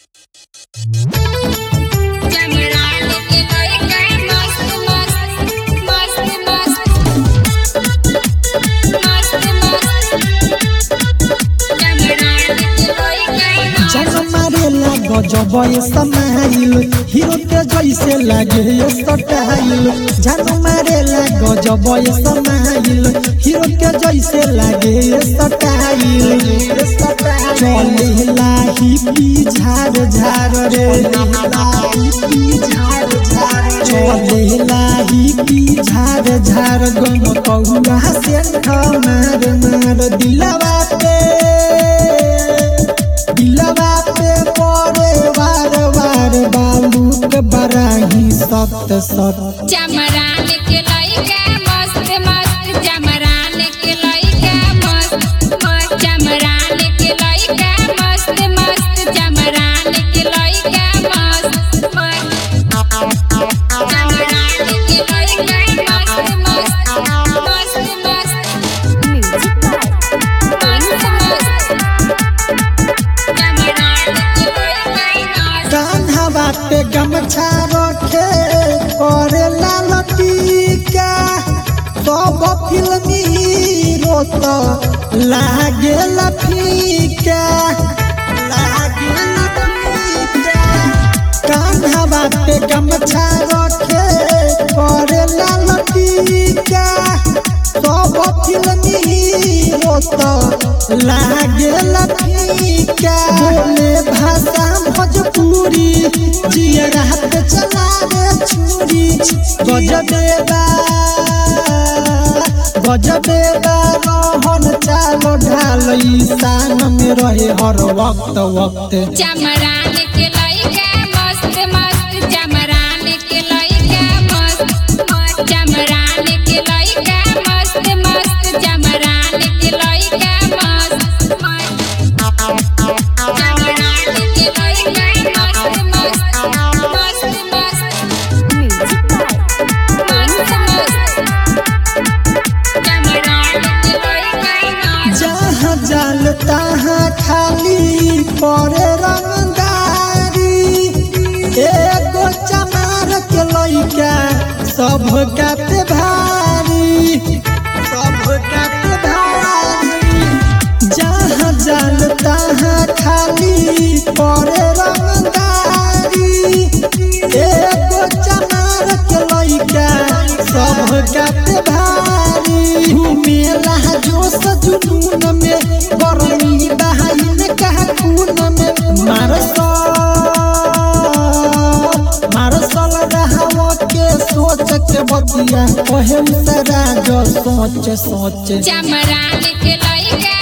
Cameron के कोई कोई मस्त मस्त मस्त मस्त मस्त मस्त Cameron के कोई कोई मस्त जग मारेला गजब ये समाइल हीरो के जैसे लागे ये स्टाइल जग मारेला गजब ये समाइल हीरो के जैसे लागे ये स्टाइल चले लाही पी झार झार रे लाही झार झार चले लाही पी झार झार गम कहुआ से मार मार दिलवा पे दिलवा पे पड़े वार वार बालू के बराही सत सत Cameron के लइका मस्त मस्त Cameron के लइका मस्त मस्त Cameron के लइका मस्त मस्त Cameron के लइका मस्त मस्त Cameron के लइका मस्त मस्त मस्त मस्त म्यूजिक मस्त मस्त Cameron के लइका मस्त कान्हा बाटे गमछा रखे करे लाल टीका सब फिल्मी हीरो तो लागे फीका लागे फीका कान्हा बाटे गमछा रखे करे लाल टीका सब फिल्मी हीरो तो लागे फीका बोले भाषा भोजपुरी जिया रात चलावे छुरी गजबेदा गजबेदा रहन चालो ढाल ईशान में रहे हर वक्त वक्त Cameron के लइका मस्त मस्त Cameron के लइका मस्त मस्त Cameron के लइका मस्त मस्त Cameron के लइका मस्त मस्त Cameron के लइका मस्त मस्त मस्त मस्त म्यूजिक मस्त मस्त Cameron के लइका मस्त जहाँ जाल तहाँ खाली परे रंगदारी एगो चमार के लइका सब काते भारी सब काते भारी जहाँ जाल तहाँ खाली परे रंगदारी एगो चमार के लइका सब काते भारी घूमेला जोश जुनून में बरनी बहाइन कहा खून में मारसल मारसल रहाव के सोच के बतिया ओहे सरा जो सोच सोच Cameron के लइका